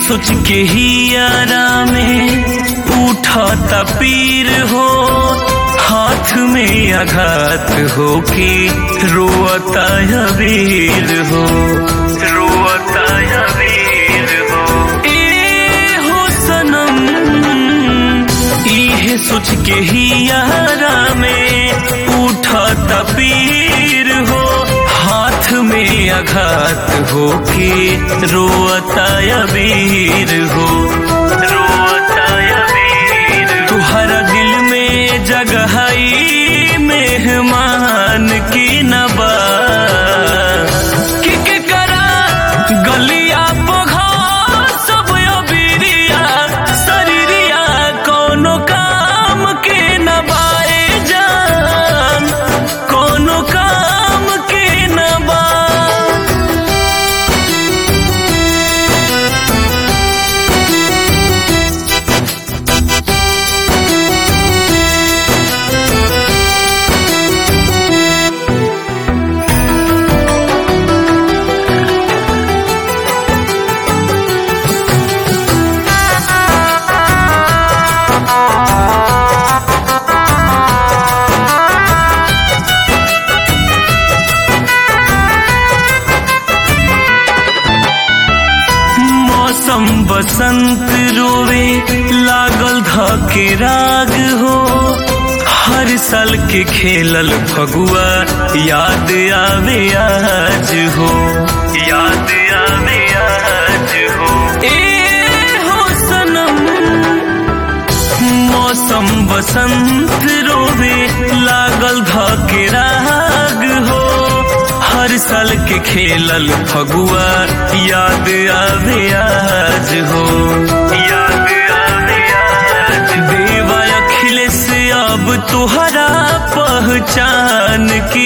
सोच के ही यारा में उठता पीर हो हाथ में आघात हो के रोता वीर हो रोता वीर हो ए हो सनम इहे सोच के ही यारा में उठता पीर हो हाथ में आघात हो के रोता वीर हो रोता वीर तुहरा दिल में जगहई मेहमान की नबा कि के करा गलिया पोघा सब अबिरिया शरीरिया कोनो काम के नबाए जान कोनो काम के नबा मौसम बसंत रोवे लागल धके राग हो हर साल के खेलल फगुआ याद आवे आज हो याद आवे आज हो ए हो सनम मौसम बसंत रोवे लागल धके राग हो हर साल के खेलल फगुआ याद आवे आज हो याद आवे आज देवा अखिलेश अब तुहरा पहचान की